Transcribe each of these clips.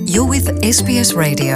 You're with SBS Radio.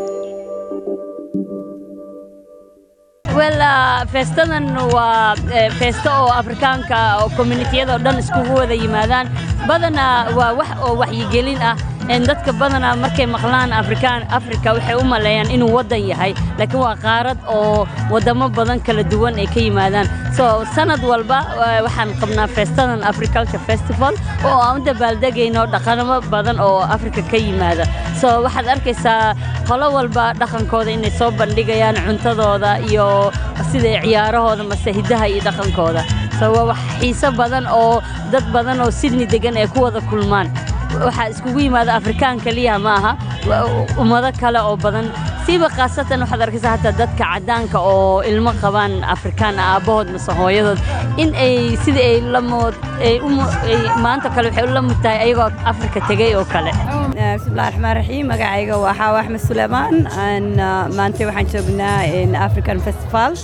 wel feestadan waa feesto oo afrikaanka oo communitiyada oo dhan iskugu wada yimaadaan badanaa waa wax oo waxyigelin ah dadka badanaa markay maqlaan afrikaan afrika waxay u maleeyaan inuu waddan yahay laakiin waa qaarad oo waddamo badan kala duwan ay ka yimaadaan so sanad walba waxaan qabnaa feestadan africulture festival oo aan u dabaaldegayno dhaqanamo badan oo afrika ka yimaada so waxaad arkaysaa qolo walba dhaqankooda inay soo bandhigayaan cuntadooda iyo sida ciyaarahooda mase hiddaha iyo dhaqankooda so waa wax xiiso badan oo dad badan oo sydney degan ay ku wada kulmaan waxaa iskugu yimaada afrikaan keliya ma aha ummado kale oo badan siiba khaasatan waxaad arkaysaa hataa dadka caddaanka oo ilmo qabaan afrikaan ah aabbahood mase hooyadood in ay sidii ay lamood ay maanta kale waxay u la mud tahay ayagoo afrika tegey oo kale bismillahi raxmaan raxiim magacayga waa xaawa axmed suleymaan maanta waxaan joognaa african festival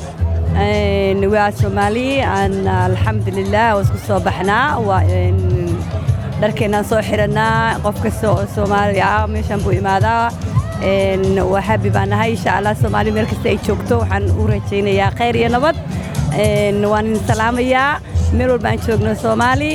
waa soomaali alxamdulilah waa isku soo baxnaa dharkeennaan soo xidhannaa qof kasta oo soomaali ah meeshaan buu imaadaa waa habi baan nahay insha allah soomaali meel kasta ay joogto waxaan u rajaynayaa khayr iyo nabad waan idin salaamayaa meel walba aan joogno soomaali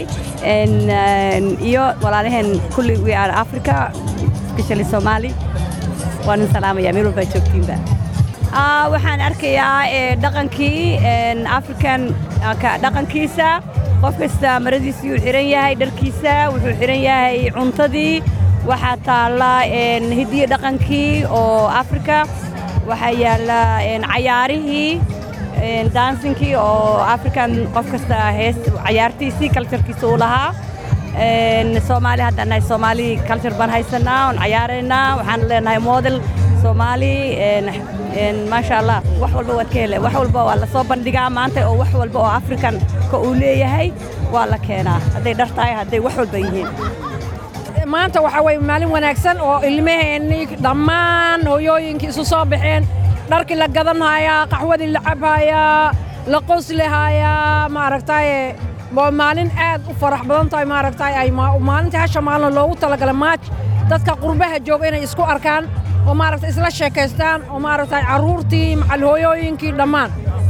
iyo walaalaheen kulli we are africa especially soomaali waan idin salaamayaa meel walba aan joogtiinba waxaan arkayaa dhaqankii african dhaqankiisa qof kasta maradiisii uu xidhan yahay dharkiisa wuxuu xidhan yahay cuntadii waxaa taalla hidiyo dhaqankii oo afrika waxaa yaalla cayaarihii dansinkii oo african qof kasta hees cayaartiisii kaljarkiisa uu lahaa soomaali haddaan nahay soomaali kaljar baan haysanaa oon cayaaraynaa waxaan leenahay model soomaali maasha allah wax walba waad ka hele wax walba waa la soo bandhigaa maanta oo wax walba oo african ka uu leeyahay waa la keenaa hadday dhar tahay hadday wax walba yihiin maanta waxaa weye maalin wanaagsan oo ilmaheennii dhammaan hooyooyinkii isu soo baxeen dharkii la gadanhayaa qaxwadii la cabhayaa la qoslihaayaa maaragtaaye waa maalin aad u farax badan tahay maaragtaay ay maalintii hasha maalin loogu talagalay maaj dadka qurbaha jooga inay isku arkaan oo maaragta isla sheekaystaan oo maaragtay carruurtii macalhooyooyinkii dhammaan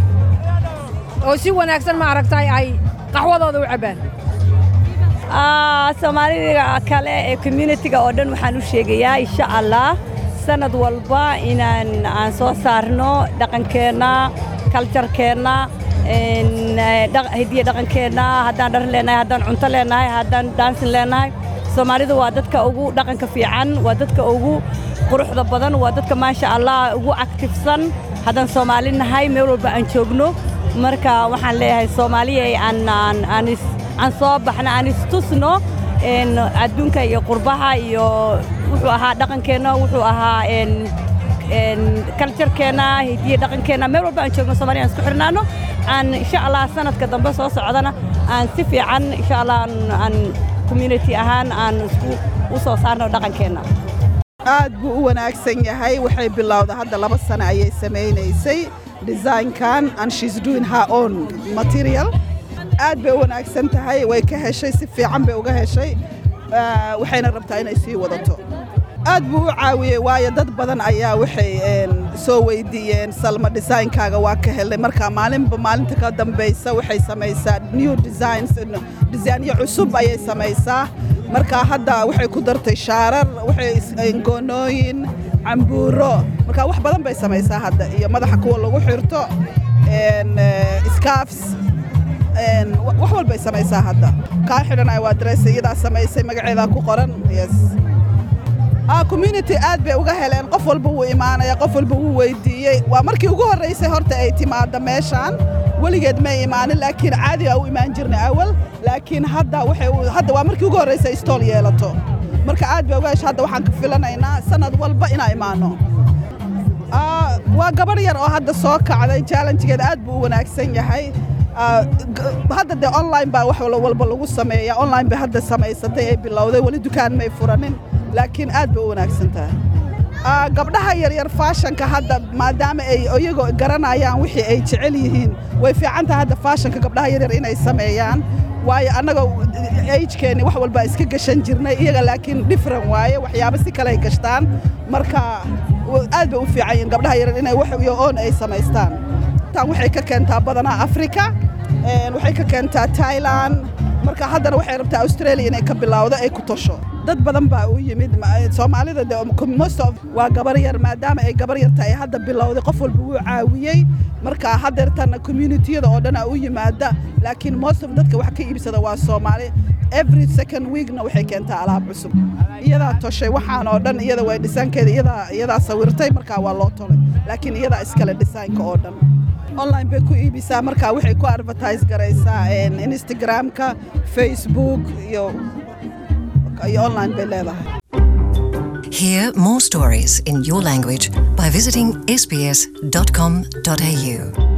oo si wanaagsan maaragtay ay qaxwadooda u cabbaan soomaalida kale ee communitiga oo dhan waxaan u sheegayaa insha allah sanad walba inaan aan soo saarno dhaqankeenna kaljarkeenna hidiya dhaqankeenna haddaan dhar leenahay haddaan cunto leenahay haddaan daansin leenahay soomaalidu waa dadka ugu dhaqanka fiican waa dadka ugu quruxda badan waa dadka maasha allah ugu actifsan haddaan soomaali nahay meel walba aan joogno marka waxaan leeyahay soomaaliyay aan soo baxno aan istusno adduunka iyo qurbaha iyo wuxuu ahaa dhaqankeenna wuxuu ahaa kaljarkeenna hidiya dhaqankeenna meel walba aan joogno soomaliya aan isku xirnaano aan insha allah sanadka dambe soo socdana aan si fiican insha allah aan community ahaan aan isku u soo saarno dhaqankeenna aad buu u wanaagsan yahay waxay bilowda hadda laba sano ayay samaynaysay designkan and she's doing her own material aad bay u wanaagsan tahay way ka heshay si fiican bay uga heshay waxayna rabtaa inay sii wadato aad buu u caawiyey waayo dad badan ayaa waxay soo weydiiyeen salma designkaaga waa ka helnay marka maalinba maalinta ka dambaysa waxay samaysaa new designs disaynyo cusub ayay samaysaa marka hadda waxay ku dartay shaarar waxay goonooyin cambuuro marka wax badan bay samaysaa hadda iyo madaxa kuwa lagu xirto scarfs wax walbay samaysaa hadda kaa xidhanaya waa dress iyadaa samaysay magaceedaa ku qoran yes community aad bay uga heleen qof walba wuu imaanaya qof walba wuu weydiiyey waa markii ugu horraysay horta ay timaadda meeshaan weligeed may imaanin laakiin caadi aa u imaan jirnay awal laakiin hadda hadda waa markii ugu horraysay istool yeelato marka aad bay uga hesha hadda waxaan ka filanaynaa sanad walba inaa imaanno waa gabarh yar oo hadda soo kacday challengegeed aad buu u wanaagsan yahay hadda dee online baa wax walba lagu sameeya online bay hadda samaysatay ay bilowday weli dukaan may furanin laakiin aad bay u wanaagsan tahay gabdhaha yaryar faashanka hadda maadaama ay iyagoo garanayaan wixii ay jecel yihiin way fiican tahay hadda faashanka gabdhaha yaryar inay sameeyaan waayo annaga agekeenni wax walbaa iska gashan jirnay iyaga laakiin different waaye waxyaabo si kale ay gashtaan marka aad bay u fiican yihiin gabdhaha yaran inay wax iyo oon ay samaystaan tan waxay ka keentaa badanaa africa waxay ka keentaa thailand marka haddana waxay rabtaa australia inay ka bilowdo ay ku tosho dad badan baa u yimid soomaalida most of waa gabar yar maadaama ay gabar yar tahay hadda bilowday qof walba wuu caawiyey marka haddeertana communitiyada oo dhan a u yimaada laakiin most of dadka wax ka iibsada waa soomaali every second weekna waxay keentaa alaab cusub iyadaa toshay waxaan oo dhan iyada way dhisaankeeda iyadaa iyadaa sawirtay markaa waa loo tolay laakiin iyadaa iskale dhisaanka oo dhan online bay ku iibisaa markaa waxay ku advertise garaysaa instagramka facebook iyo iyo online bay leedahay Hear more stories in your language by visiting sbs.com.au.